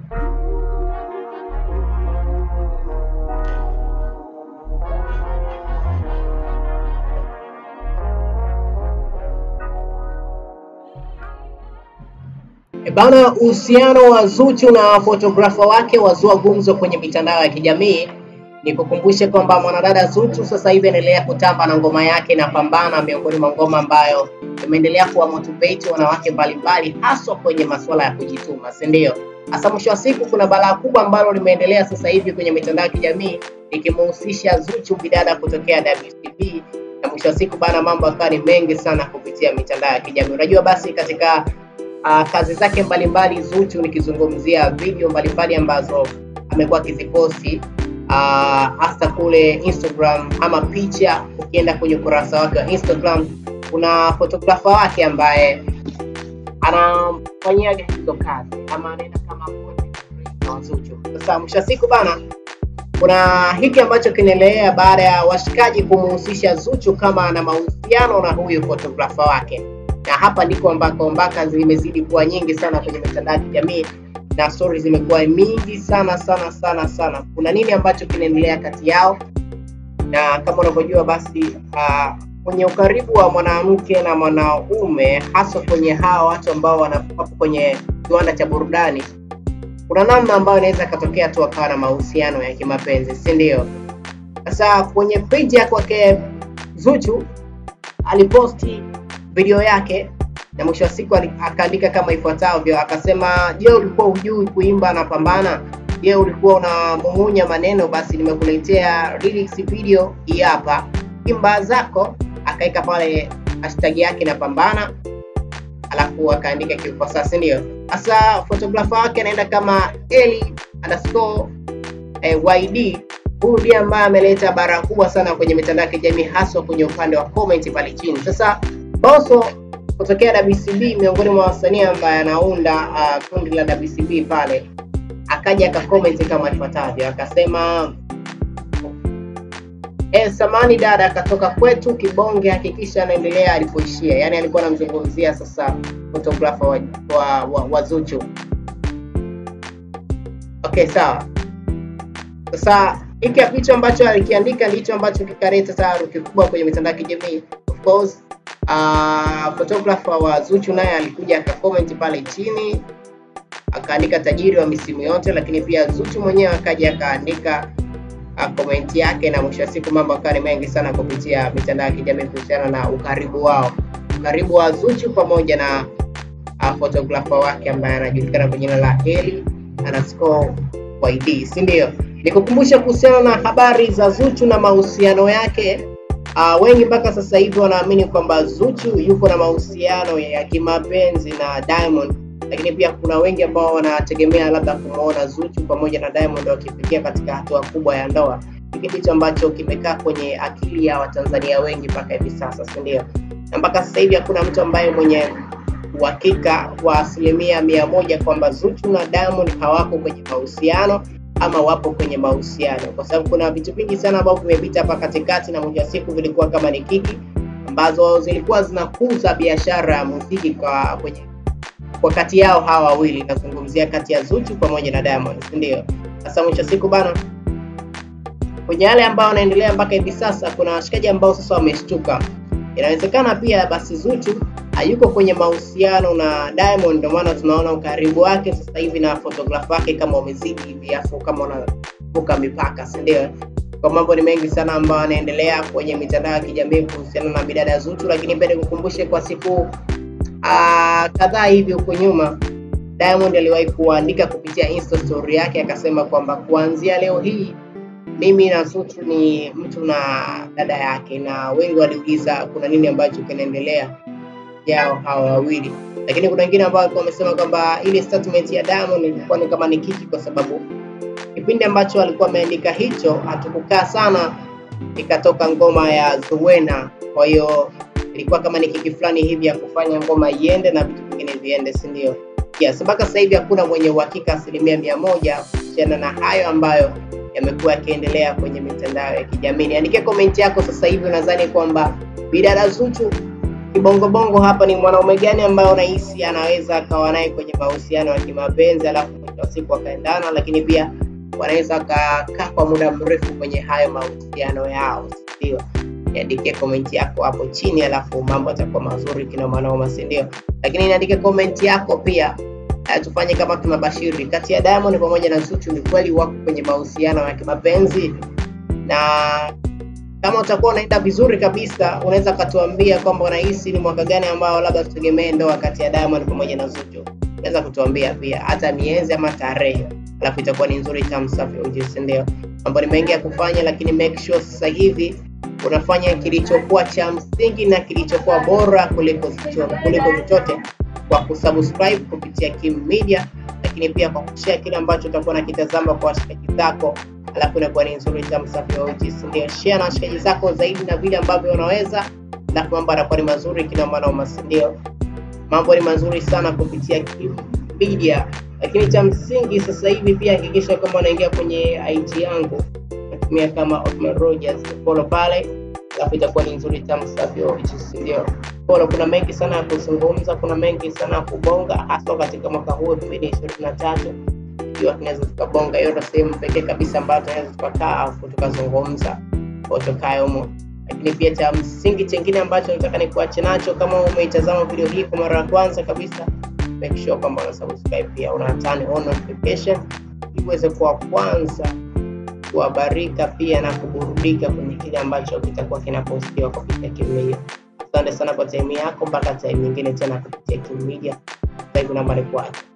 E Bana, uhusiano wa Zuchu na fotografa wake wazua gumzo kwenye mitandao ya kijamii. Nikukumbushe kwamba mwanadada Zuchu sasa hivi anaendelea kutamba na ngoma yake na Pambana, miongoni mwa ngoma ambayo imeendelea kuwa motivate wanawake mbalimbali, haswa kwenye masuala ya kujituma, si ndio? Hasa mwisho wa siku, kuna balaa kubwa ambalo limeendelea sasa hivi kwenye mitandao ya kijamii ikimhusisha Zuchu bidada kutokea WCB, na mwisho wa siku bana, mambo yakawa ni mengi sana kupitia mitandao ya kijamii. Unajua basi katika uh, kazi zake mbalimbali Zuchu, nikizungumzia video mbalimbali ambazo amekuwa akiziposti uh, hasa kule Instagram ama picha. Ukienda kwenye ukurasa wake wa Instagram, kuna fotografa wake ambaye anamfanyia hizo kazi ama anaenda kama wa Zuchu. Sasa mwisho wa siku bana, kuna hiki ambacho kinaendelea baada ya washikaji kumuhusisha Zuchu kama ana mahusiano na huyu fotografa wake na hapa ndiko ambako mpaka zimezidi kuwa nyingi sana kwenye mitandao ya kijamii na stories zimekuwa mingi sana sana sana sana. Kuna nini ambacho kinaendelea kati yao? Na kama unavyojua basi, uh, kwenye ukaribu wa mwanamke na mwanaume, hasa kwenye hawa watu ambao wanakuwa kwenye kiwanda cha burudani, kuna namna ambayo inaweza ikatokea tu akawa na mahusiano ya kimapenzi, si ndio? Sasa kwenye page ya kwake Zuchu aliposti video yake na mwisho wa siku akaandika kama ifuatavyo, akasema: Je, ulikuwa hujui kuimba na Pambana? Je, ulikuwa unamung'unya maneno? Basi nimekuletea lyrics video hii hapa, imba zako. Akaweka pale hashtag yake na Pambana, alafu akaandika kiufasaha, si ndio? Sasa photographer wake anaenda kama Eli underscore eh, YD. Huyu ndiye ambaye ameleta bara kubwa sana kwenye mitandao ya kijamii, haswa kwenye upande wa comment pale chini. Sasa Boso kutokea WCB miongoni mwa wasanii ambaye anaunda uh, kundi la WCB pale, akaja akacomment kama ifuatavyo, akasema eh, samani dada akatoka kwetu kibonge, hakikisha anaendelea alipoishia. Yani alikuwa anamzungumzia sasa photographer wa, wa, wa, wa Zuchu. Okay, sawa. Sasa hiki kitu ambacho alikiandika ndicho ambacho kikaleta taharuki kubwa kwenye mitandao ya kijamii of course Uh, photographer wa Zuchu naye alikuja akacomment pale chini akaandika tajiri wa misimu yote, lakini pia Zuchu mwenyewe akaja akaandika uh, comment yake, na mwisho wa siku mambo akawa ni mengi sana kupitia mitandao ya kijamii kuhusiana na ukaribu wao, ukaribu wa Zuchu pamoja na uh, photographer wake ambaye anajulikana kwa jina la Eli underscore YD, si ndio? Nikukumbusha kuhusiana na habari za Zuchu na mahusiano yake. Uh, wengi mpaka sasa hivi wanaamini kwamba Zuchu yuko na mahusiano ya kimapenzi na Diamond, lakini pia kuna wengi ambao wanategemea labda kumwona Zuchu pamoja na Diamond wakifikia katika hatua kubwa ya ndoa. Hiki ndicho ambacho kimekaa kwenye akili ya Watanzania wengi mpaka hivi sasa, si ndio? Na mpaka sasa hivi hakuna mtu ambaye mwenye uhakika wa asilimia mia moja kwamba Zuchu na Diamond hawako kwenye mahusiano ama wapo kwenye mahusiano, kwa sababu kuna vitu vingi sana ambavyo vimepita hapa katikati, na mwisho wa siku vilikuwa kama ni kiki ambazo zilikuwa zinakuza biashara ya muziki kwa kwenye kwa kati yao hawa wawili, nazungumzia kati ya Zuchu pamoja na Diamond, si ndio? Sasa mwisho wa siku bana, kwenye yale ambao wanaendelea mpaka hivi sasa, kuna washikaji ambao sasa wameshtuka. Inawezekana pia basi Zuchu hayuko kwenye mahusiano na Diamond, ndio maana tunaona ukaribu wake sasa hivi na photographer wake kama umezidi hivi, afu kama unavuka mipaka, si ndio? Kwa mambo ni mengi sana ambayo yanaendelea kwenye mitandao ya kijamii kuhusiana na bidada Zuchu, lakini pia nikukumbushe kwa siku kadhaa hivi huko nyuma Diamond aliwahi kuandika kupitia Insta story yake akasema kwamba kuanzia leo hii mimi na Zuchu ni mtu na dada yake, na wengi waliuliza kuna nini ambacho kinaendelea yao hawa wawili, lakini kuna wengine ambao walikuwa wamesema kwamba ile statement ya Diamond ilikuwa ni kama ni kiki, kwa sababu kipindi ambacho alikuwa ameandika hicho hatukukaa sana, ikatoka ngoma ya Zuwena. Kwa hiyo ilikuwa kama ni kiki fulani hivi ya kufanya ngoma iende na vitu vingine viende, si ndio? Yes, mpaka sasa hivi hakuna mwenye uhakika asilimia mia moja kuhusiana na hayo ambayo yamekuwa yakiendelea kwenye mitandao ya kijamii. Niandikie komenti yako sasa hivi, unadhani kwamba bidada Zuchu kibongobongo hapa ni mwanaume gani ambaye unahisi anaweza akawa naye kwenye mahusiano ya kimapenzi alafu mwisho wa siku wakaendana, lakini pia wanaweza wakakaa kwa muda mrefu kwenye hayo mahusiano yao, ndio niandikie komenti yako hapo chini, alafu mambo yatakuwa mazuri kinomanoma, si ndio? Lakini niandike komenti yako pia. Uh, tufanye kama tunabashiri kati ya Diamond pamoja na Zuchu, ni kweli wako kwenye mahusiano ya kimapenzi? Na kama utakuwa unaenda vizuri kabisa, unaweza ukatuambia kwamba unahisi ni mwaka gani ambao labda tutegemee ndoa kati ya Diamond pamoja na Zuchu. Unaweza kutuambia pia hata miezi ama tarehe, alafu itakuwa ni nzuri, tamu, safi, ujuzi, ndio mambo ni mengi ya kufanya, lakini make sure sasa hivi unafanya kilichokuwa cha msingi na kilichokuwa bora kuliko kuliko chochote kwa kusubscribe kupitia Kim Media, lakini pia kwa kushare kile ambacho utakuwa nakitazama kwa washikaji zako, alafu inakuwa ni nzuri tamu safi ujuzi, ndio share na washikaji zako zaidi na vile ambavyo unaweza, alafu mambo yanakuwa ni mazuri kila maana, ndio mambo ni mazuri sana kupitia Kim Media. Lakini cha msingi sasa hivi pia hakikisha kwamba unaingia kwenye IG yangu natumia kama Othman Rogers, follow pale, alafu itakuwa ni nzuri tamu safi ujuzi, ndio follow. Kuna mengi sana ya kuzungumza, kuna mengi sana ya kubonga, hasa katika mwaka huu 2023 ikiwa tunaweza tukabonga. Hiyo ndio sehemu pekee kabisa ambayo tunaweza tukakaa afu tukazungumza utokayo humo lakini pia cha msingi chengine ambacho nataka nikuache nacho, kama umeitazama video hii kwa mara ya kwanza kabisa, make sure kwamba una subscribe pia una turn on notification ili uweze kuwa kwanza kuhabarika pia na kuburudika kwenye kile ambacho kitakuwa kinapostiwa kupitia Kim Media. Asante sana kwa time yako, mpaka time nyingine tena kupitia Kim Media. Sasa hivi namba ni kuache